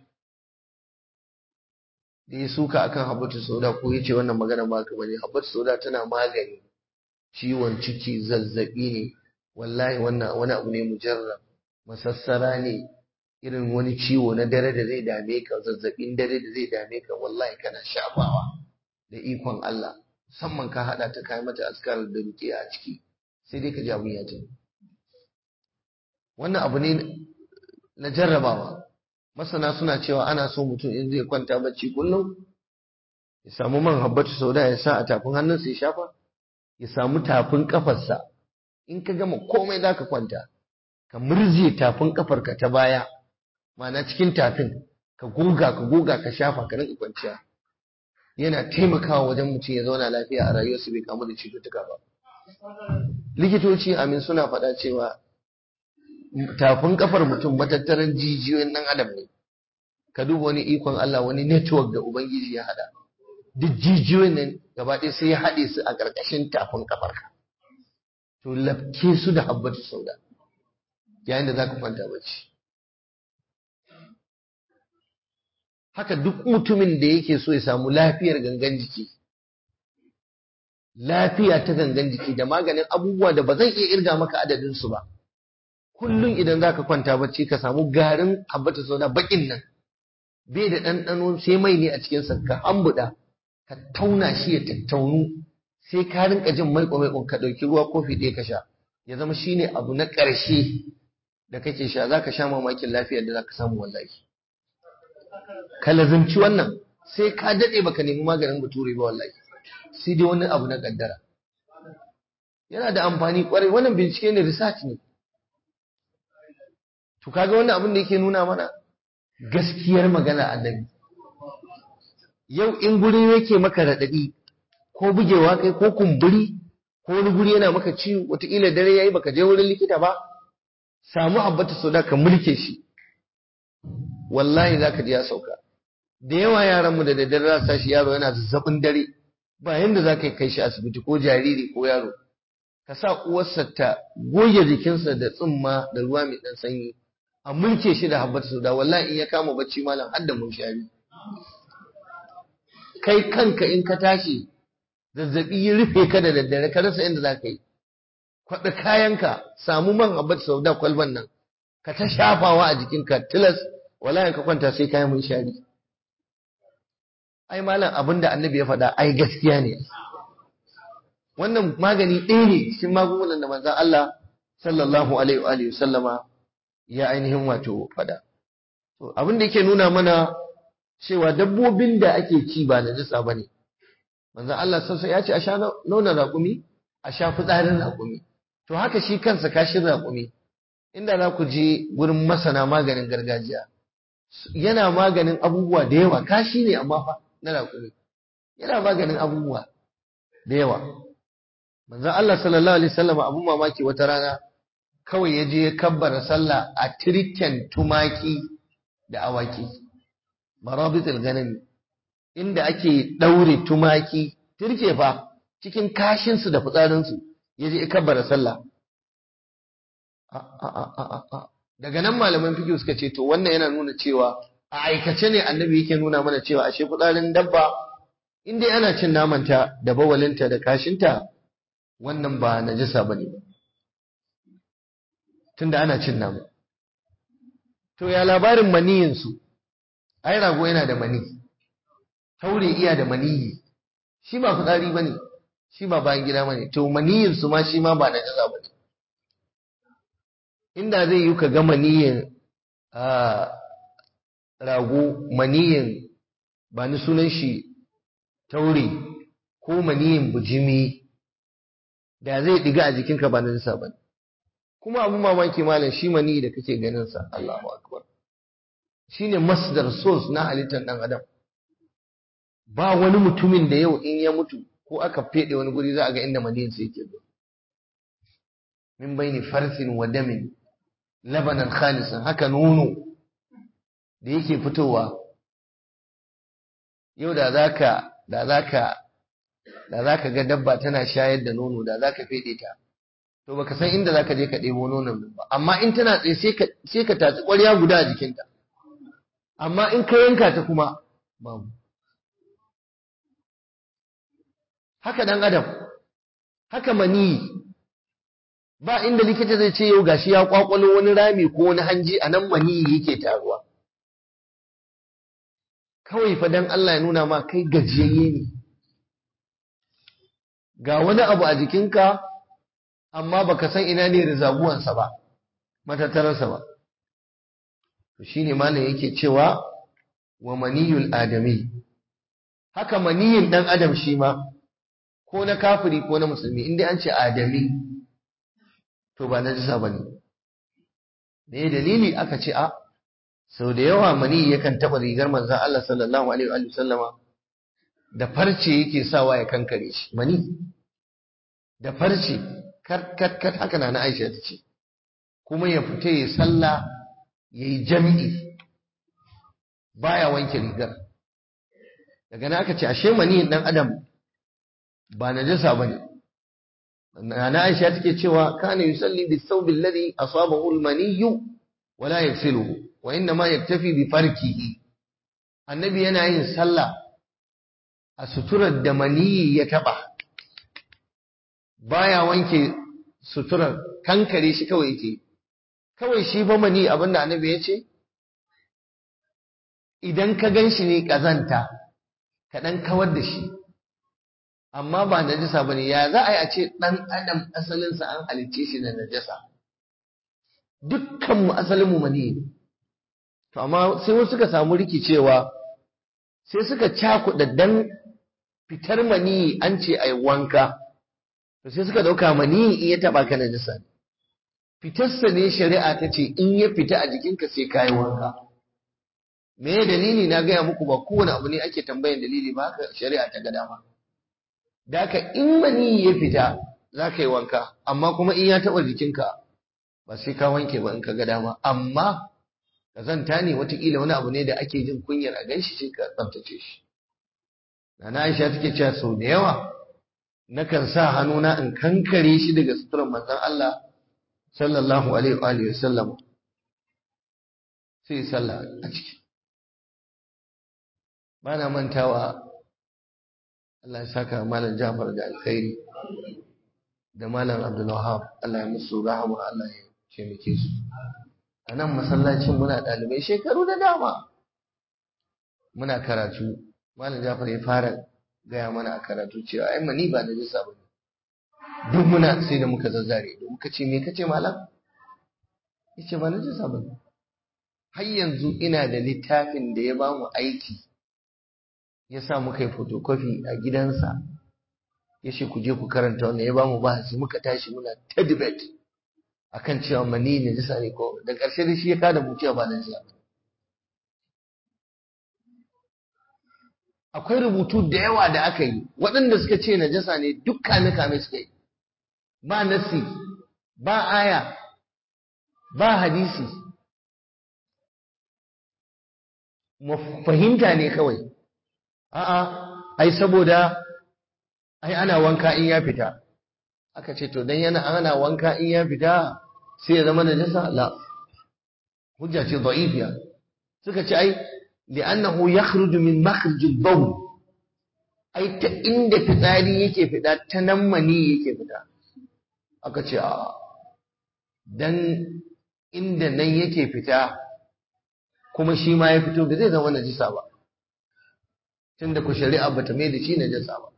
da ya suka akan habbatu sauda ko yace wannan magana ba ka bane habbatu sauda tana magani ciwon ciki zazzabi ne wallahi wannan wani abu ne mujarrab masassara ne irin wani ciwo na dare da zai dame ka zazzabin dare da zai dame ka wallahi kana shafawa da ikon Allah musamman ka hada ta kai mata askar da ruke a ciki sai dai ka ji abun ya tafi wannan abu ne na jarrabawa masana suna cewa ana so mutum in zai kwanta bacci kullum ya samu man habbatu sauda ya sa a tafin hannunsa ya shafa ya samu tafin kafarsa in ka gama komai za ka kwanta ka murje tafin kafarka ta baya ma'ana cikin tafin ka goga ka goga ka shafa ka rinka kwanciya yana taimakawa wajen mutum ya zauna lafiya a rayuwarsa bai kamu da cututtuka ba likitoci amin suna faɗa cewa tafin kafar mutum matattaran jijiyoyin ɗan adam ne ka duba wani ikon Allah wani network da ubangiji ya hada duk jijiyoyin nan gaba ɗaya sai ya haɗe su a ƙarƙashin tafin kafarka to lafke su da habbatu sauda yayin da za ka kwanta bacci haka duk mutumin da yake so ya samu lafiyar gangan jiki lafiya ta gangan jiki da maganin abubuwa da ba zan iya irga maka adadinsu ba kullum idan za ka kwanta bacci ka samu garin habbata sauda bakin nan bai da ɗanɗano sai mai ne a cikinsa ka hambuɗa ka tauna shi ya tattaunu sai ka rinka jin maiko maiko ka ɗauki ruwa kofi ɗaya ka sha ya zama shine abu na ƙarshe da kake sha za ka sha mamakin lafiyar da za ka samu wallahi ka lazimci wannan sai ka daɗe baka nemi maganin bature ba wallahi sai dai wani abu na ƙaddara yana da amfani ƙwarai wannan bincike ne research ne to kaga wannan abin da yake nuna mana gaskiyar magana annabi yau in guri yake maka raɗaɗi ko bugewa kai ko kumburi ko wani guri yana maka ciwo wataƙila dare yayi baka je wurin likita ba samu abbata soda ka mulke shi wallahi zaka ji ya sauka da yawa yaranmu da daddare za su tashi yaro yana zazzabin dare ba yanda za ka kai shi asibiti ko jariri ko yaro ka sa uwarsa ta goge jikinsa da tsumma da ruwa mai ɗan sanyi a mulke shi da habbata soda wallahi in ya kama bacci malam har da munshari kai kanka in ka tashi zazzabi ya rufe ka da daddare ka rasa inda za ka yi kwaɗa kayanka samu man habbata soda kwalban nan ka ta shafawa a jikinka tilas wallahi ka kwanta sai kayan munshari ai malam abinda annabi ya faɗa ai gaskiya ne wannan magani ɗaya ne cikin magungunan da manzon Allah sallallahu alaihi wa alihi sallama ya ainihin wato faɗa to abin da yake nuna mana cewa dabbobin da ake ci ba najisa bane manzon Allah sassa ya ce a sha nonon raƙumi a sha fitsarin raƙumi to haka shi kansa kashin raƙumi inda za ku je gurin masana maganin gargajiya yana maganin abubuwa da yawa kashi ne amma fa na raƙumi yana maganin abubuwa da yawa manzon Allah sallallahu alaihi wasallam abun mamaki wata rana kawai ya je ya kabbara sallah a tirken tumaki da awaki marabitul ganami inda ake daure tumaki tirke fa cikin kashin su da fitsarin su ya je ya kabbara sallah daga nan malaman fiqh suka ce to wannan yana nuna cewa a aikace ne annabi yake nuna mana cewa ashe fitsarin dabba in dai ana cin namanta da bawalinta da kashinta wannan ba najasa bane ba tunda ana cin nama to ya labarin maniyin su ai rago yana da mani taure iya da maniyi shi ba fitsari bane shi ba bayan gida bane to maniyin su ma shi ma ba najasa bane inda zai yi ka ga maniyin a rago maniyin ba ni sunan shi taure ko maniyin bujimi da zai diga a jikinka ba najasa bane kuma abun mamaki malam shi mani da kake ganin sa Allahu akbar shine masdar source na halittar dan adam ba wani mutumin da yau in ya mutu ko aka fede wani guri za a ga inda maniyin sa yake zuwa min baini farsin wa damin labanan khalisan haka nono da yake fitowa yau da zaka da zaka da zaka ga dabba tana shayar da nono da zaka fede ta to baka san inda zaka je ka ɗebo nonon ba amma in tana tsaye sai ka sai ka tatsi ƙwarya guda a jikinta amma in ka yanka ta kuma babu haka dan adam haka mani ba inda likita zai ce yau gashi ya kwakwalo wani rami ko wani hanji a nan mani yake taruwa kawai fa dan Allah ya nuna ma kai gajiyayye ne ga wani abu a jikinka amma baka san ina ne rizabuwansa ba matattararsa ba to shine malam yake cewa wa maniyul adami haka maniyin dan adam shi ma ko na kafiri ko na musulmi inda an ce adami to ba najisa bane me dalili aka ce a sau da yawa mani yakan taba rigar manzon Allah sallallahu alaihi wa sallama da farce yake sawa ya kankare shi mani da farce kat kat kat haka na Aisha ta ce kuma ya fita ya sallah yayi jami'i baya wanke rigar daga nan aka ce ashe mani dan adam ba najasa bane na Aisha take cewa kana yusalli bis thawb alladhi asabahu al-mani wa la yaghsiluhu wa inna ma yaktafi bi farkihi annabi yana yin sallah a suturar da mani ya taba baya wanke suturar kankare shi kawai yake kawai shi ba mani abinda annabi ya ce idan ka gan shi ne ƙazanta ka ɗan kawar da shi amma ba najasa ba ne ya za a yi a ce ɗan adam asalinsa an halicce shi da najasa dukkanmu asalinmu mani ne to amma sai wasu suka samu rikicewa sai suka cakuɗa dan fitar mani an ce a yi wanka to sai suka ɗauka mani in ya taɓa ka najasa ne fitarsa ne shari'a ta ce in ya fita a jikinka sai ka yi wanka me dalili na gaya muku ba kowane abu ne ake tambayan dalili ba haka shari'a ta ga dama da haka in mani ya fita za ka yi wanka amma kuma in ya taɓa jikinka ba sai ka wanke ba in ka ga dama amma kazanta ne watakila wani abu ne da ake jin kunyar a ganshi sai ka tsaftace shi Nana Aisha take cewa sau da yawa nakan sa hannuna in kankare shi daga suturar manzon Allah sallallahu alaihi wa alihi wasallam sai sallah a ciki bana mantawa Allah ya saka malam Jafar da alkhairi da malam Abdul Wahab Allah ya musu rahama Allah ya taimake su a nan masallacin muna ɗalibai shekaru da dama muna karatu malam Jafar ya fara gaya mana a karatu cewa ai mani ba da jisa ba ne duk muna sai da muka zazzare da muka ce me kace malam yace ba na jisa ba ne har yanzu ina da littafin da ya ba mu aiki ya sa muka yi photocopy a gidansa ya ce ku je ku karanta wannan ya ba mu bahasi muka tashi muna ta debate akan cewa mani ne jisa ne ko da ƙarshe da shi ya kada mu cewa ba na jisa akwai rubutu da yawa da aka yi waɗanda suka ce najasa ne duk kame kame suka yi ba nasi ba aya ba hadisi fahimta ne kawai a'a ai saboda ai ana wanka in ya fita aka ce to dan yana ana wanka in ya fita sai ya zama najasa la hujja ce da'ifiya suka ce ai li'annahu yakhruju min makhrij al-bawl ai ta inda fitsari yake fita ta nan mani yake fita aka ce a dan inda nan yake fita kuma shi ma ya fito da zai zama najisa ba tunda ku shari'a bata mai da shi najasa ba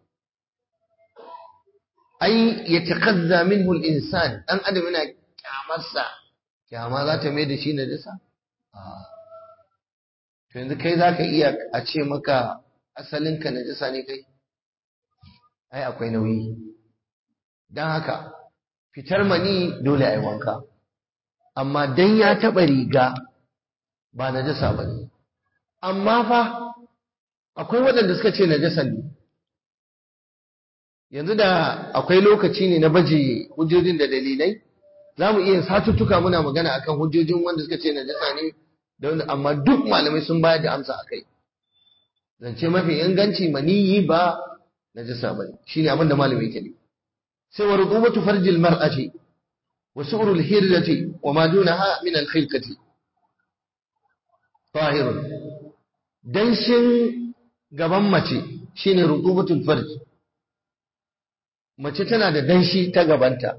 ai ya takazza minhu al-insan dan adam yana kyamarsa kyama za ta mai da shi najasa to yanzu kai zaka iya a ce maka asalinka najasa ne kai ai akwai nauyi dan haka fitar mani dole ai wanka amma dan ya taba riga ba najasa bane amma fa akwai waɗanda suka ce najasan ne yanzu da akwai lokaci ne na baje hujjojin da dalilai za mu iya satuttuka muna magana akan hujjojin wanda suka ce najasa ne da wanda amma duk malamai sun bayar da amsa akai zance mafi inganci maniyi ba najasa bane shine abin da malami yake ne sai wa rutubatu farjil mar'ati wa su'rul hirrati wa ma dunaha min al khilqati tahirun danshin gaban mace shine rutubatul farj mace tana da danshi ta gabanta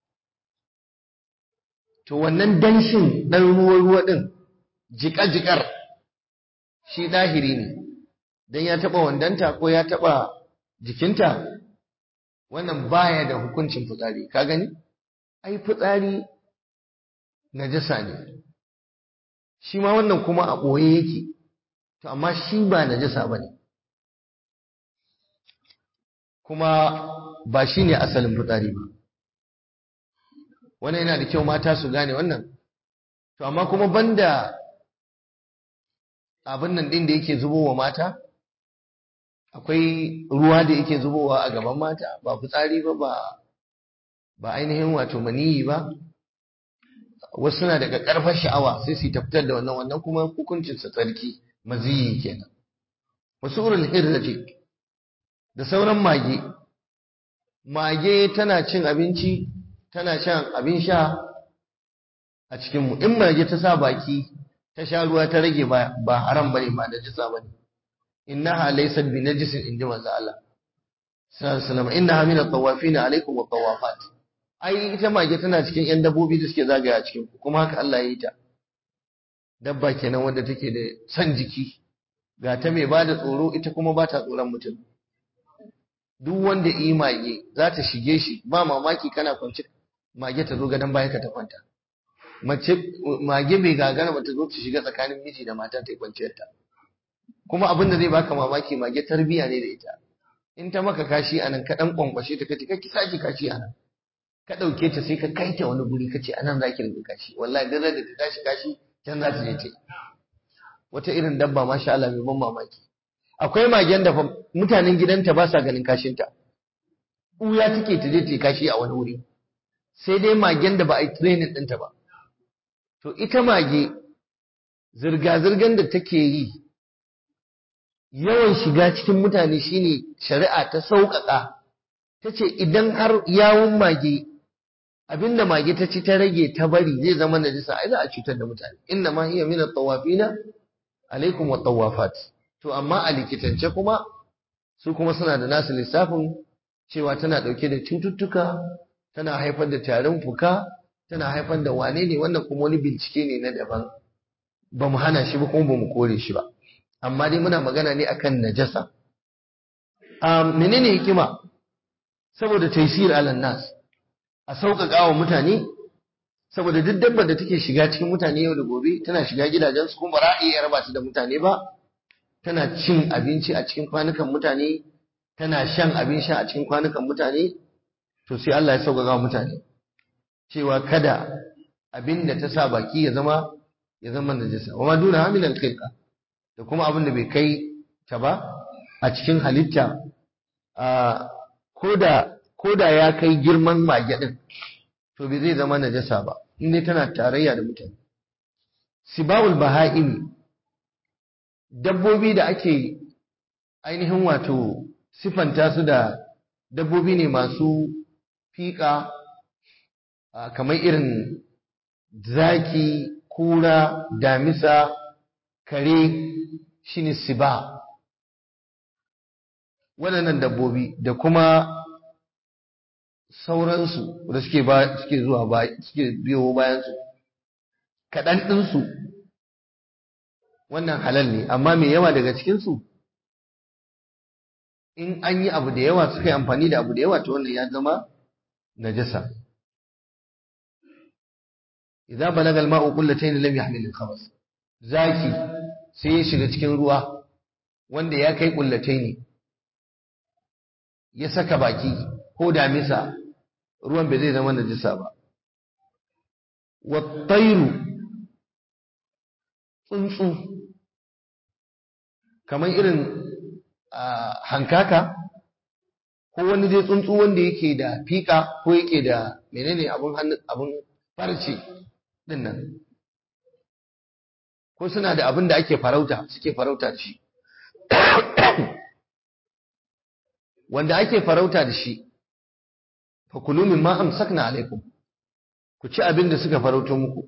to wannan danshin dan ruwa ruwa din jika jikar shi dahiri ne dan ya taba wandanta ko ya taba jikinta wannan baya da hukuncin fitsari ka gani ai fitsari najasa ne shi ma wannan kuma a boye yake to amma shi ba najasa bane kuma ba shine asalin fitsari ba wannan yana da kyau mata su gane wannan to amma kuma banda abin nan din da yake zubowa mata akwai ruwa da yake zubowa a gaban mata ba fitsari ba ba ba ainihin wato maniyi ba wasu suna daga karfar sha'awa sai su tafitar da wannan wannan kuma hukuncin sa tsarki maziyi kenan wasu urul hirrati da sauran mage mage tana cin abinci tana shan abin sha a cikin mu in mage ta sa baki ta sha ruwa ta rage ba ba haram bane ba da jisa bane innaha laysat bi najisin inji manzo Allah sallallahu alaihi wasallam innaha min at-tawafin alaikum wa tawafat ai ita mage tana cikin yan dabbobi da suke zagaya a cikin ku kuma haka Allah ya yi ta dabba kenan wanda take da san jiki ga ta mai bada tsoro ita kuma ba ta tsoron mutum duk wanda yi mage za ta shige shi ba mamaki kana kwance mage ta zo gadon bayan ka ta kwanta mace mage bai gagara ba ta zo ta shiga tsakanin miji da mata ta yi kwanciyar ta kuma abin da zai baka mamaki mage tarbiya ne da ita in ta maka kashi anan ka dan kwankwashe ta kace kake saki kashi anan ka dauke ta sai ka kai ta wani guri kace anan zaki rinka kashi wallahi dan da ta kashi kashi can za ta je ta wata irin dabba masha Allah mai ban mamaki akwai magen da mutanen gidanta ba sa ganin kashinta uya take ta je ta kashi a wani wuri sai dai magen da ba a yi training ɗinta ba to ita mage zirga-zirgar da take yi yawan shiga cikin mutane shine shari'a ta sauƙaƙa ta ce idan har yawun mage abinda mage ta ci ta rage ta bari zai zama najisa ai za a cutar da mutane inna ma hiya min at-tawafina alaikum wa tawafat to amma a likitance kuma su kuma suna da nasu lissafin cewa tana dauke da cututtuka tana haifar da tarin fuka tana haifar da wane ne wannan kuma wani bincike ne na daban ba mu hana shi ba kuma ba mu kore shi ba amma dai muna magana ne akan najasa um, menene hikima saboda taysir alan nas a sauƙaƙa wa mutane saboda duk dabbar da take shiga cikin mutane yau da gobe tana shiga gidajensu kuma ba za a iya raba su da mutane ba tana cin abinci a cikin kwanukan mutane tana shan abin sha a cikin kwanukan mutane to sai Allah ya sauƙaƙa wa mutane cewa kada abin da ta sa baki ya zama ya zama najasa wa ma duna hamil al da kuma abin da bai kai ta ba a cikin halitta a koda koda ya kai girman mage din to bai zai zama najasa ba in dai tana tarayya da mutane sibawul baha'imi dabbobi da ake ainihin wato sifanta su da dabbobi ne masu fiƙa kamar irin zaki kura damisa kare shine siba waɗannan dabbobi da kuma sauransu da suke ba suke zuwa ba suke biyo bayan su kaɗan ɗinsu wannan halal ne amma mai yawa daga cikinsu in an yi abu da yawa suka yi amfani da abu da yawa to wannan ya zama najasa idza balaga al-ma'u qullatayn lam yahmil al-khabas zaki sai ya shiga cikin ruwa wanda ya kai qullatayn ya saka baki ko damisa ruwan bai zai zama najasa ba wa tayru tsuntsu kamar irin hankaka ko wani dai tsuntsu wanda yake da fika ko yake da menene abun hannu abun farce din nan ko suna da abin da ake farauta suke farauta da shi wanda ake farauta da shi fa kulu mimma amsakna alaikum ku ci abin da suka farauto muku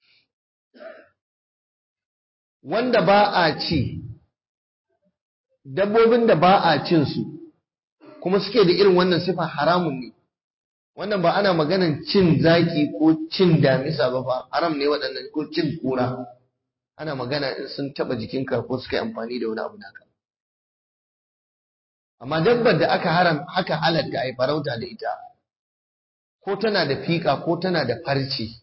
wanda ba a ci dabbobin da ba a cin su kuma suke da irin wannan sifa haramun ne wannan ba ana maganan cin zaki ko cin damisa ba fa haram ne waɗannan ko cin kura ana magana in sun taba jikinka ko suka yi amfani da wani abu naka amma dabbar da aka haram haka halatta a yi farauta da ita ko tana da fiƙa ko tana da farce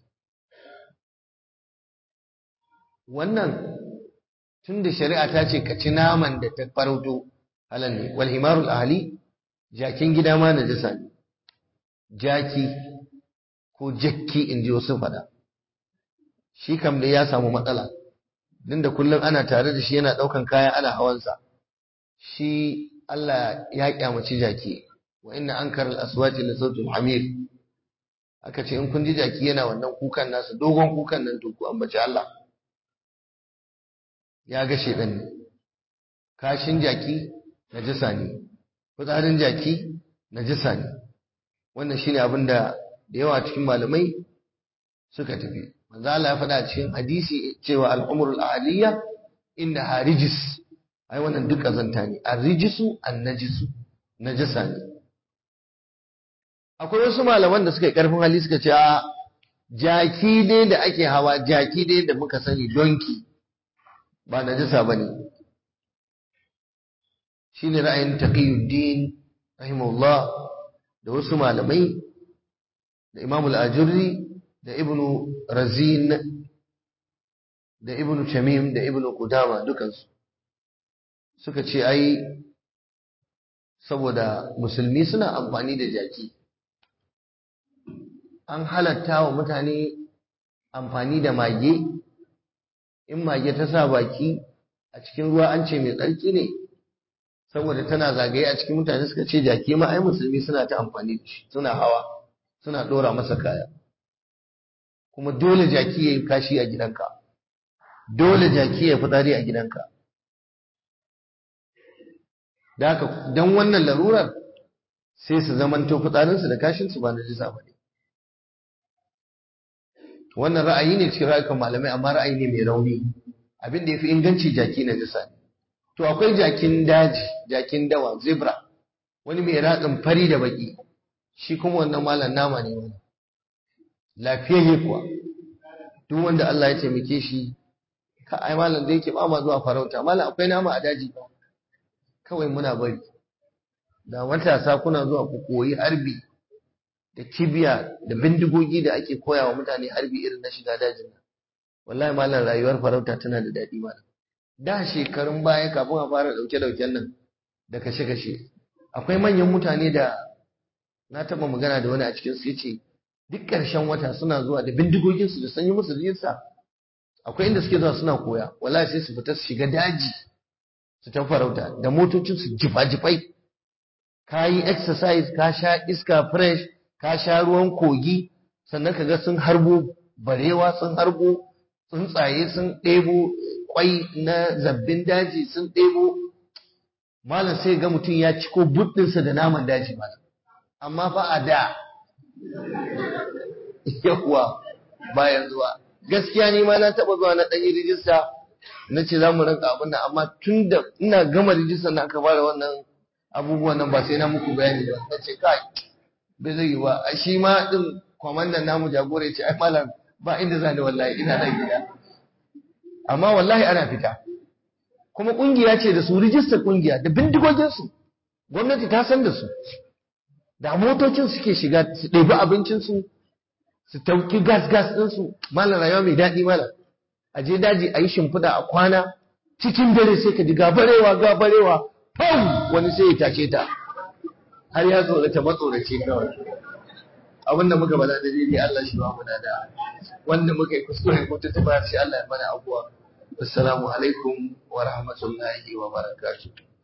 wannan tun da shari'a ta ce ka ci naman da ta farauto halal ne wal himarul ahli jakin gida ma najasa ne jaki ko jakki in ji wasu faɗa shi kam da ya samu matsala din da kullum ana tare da shi yana ɗaukan kaya ana hawansa shi Allah ya kyamaci jaki wa inna ankara al-aswati la sautul hamir aka ce in kun ji jaki yana wannan kukan nasa dogon kukan nan to ku ambaci Allah ya ga shedan ne kashin jaki najasa ne fitsarin jaki najasa ne wannan shine abin da da yawa cikin malamai suka tafi manzo Allah ya faɗa cikin hadisi cewa al-umrul ahliya innaha rijis ai wannan duk kazanta ne ar-rijisu an-najisu najasa ne akwai wasu malaman da suka yi karfin hali suka ce a jaki dai da ake hawa jaki dai da muka sani donki ba najasa bane shine ra'ayin taqiyuddin rahimahullah da wasu malamai da imamul ajurri da ibnu razin da ibnu tamim da ibnu qudama dukansu suka ce ai saboda musulmi suna amfani da jaki an halatta wa mutane amfani da mage in mage ta sa baki a cikin ruwa an ce mai tsarki ne saboda tana zagaye a cikin mutane suka ce jaki ma ai musulmi suna ta amfani da shi suna hawa suna dora masa kaya kuma dole jaki ya yi kashi a gidanka dole jaki ya fitsari a gidanka da haka don wannan larurar sai su zamanto fitsarinsu da kashinsu ba na jisa ba ne wannan ra'ayi ne cikin ra'ayin malamai amma ra'ayi ne mai rauni abin da ya fi inganci jaki na jisa ne to akwai jakin daji jakin dawa zebra wani mai ratsin fari da baki shi kuma wannan malam nama ne wani lafiyayye kuwa duk wanda Allah ya taimake shi ka ai malam da yake ba ma zuwa farauta malam akwai nama a daji ba kawai muna bari da matasa kuna zuwa ku koyi harbi da kibiya da bindigogi da ake koya wa mutane harbi irin na shiga dajin nan wallahi malam rayuwar farauta tana da daɗi malam da shekarun baya kafin a fara ɗauke-ɗauken nan da kashe-kashe akwai manyan mutane da na taɓa magana da wani a cikin su yace duk ƙarshen wata suna zuwa da bindigoginsu da sanyi musu rijista akwai inda suke zuwa suna koya wallahi sai su fita su shiga daji su ta farauta da motocin su jifa-jifai ka yi exercise ka sha iska fresh ka sha ruwan kogi sannan ka ga sun harbo barewa sun harbo tsuntsaye sun ɗebo kwai na zabbin daji sun ɗebo malam sai ga mutum ya ciko buɗinsa da naman daji malam amma fa a da yawa bayan zuwa gaskiya ni ma na taɓa zuwa na ɗan yi rijista na ce za mu rinka abin nan amma tun da ina gama rijista na aka fara wannan abubuwan nan ba sai na muku bayani ba na ce kai bai zai yi ba a shi ma din kwamandan namu jagora ya ce ai malam ba inda zani wallahi ina nan gida amma wallahi ana fita kuma kungiya ce da su rijistar kungiya da bindigoginsu gwamnati ta san da su da motocin suke shiga su ɗebi abincinsu su tauki gas gas ɗinsu malam rayuwa mai daɗi malam a je daji a yi shimfiɗa a kwana cikin dare sai ka ji gabarewa gabarewa pau wani sai ya tashe ta har ya tsorata matsorace kawai abinda muka bada da daidai Allah shi ba mu da wanda muka yi kuskure ko ta tabbata shi Allah ya mana abuwa assalamu alaikum wa rahmatullahi wa barakatuh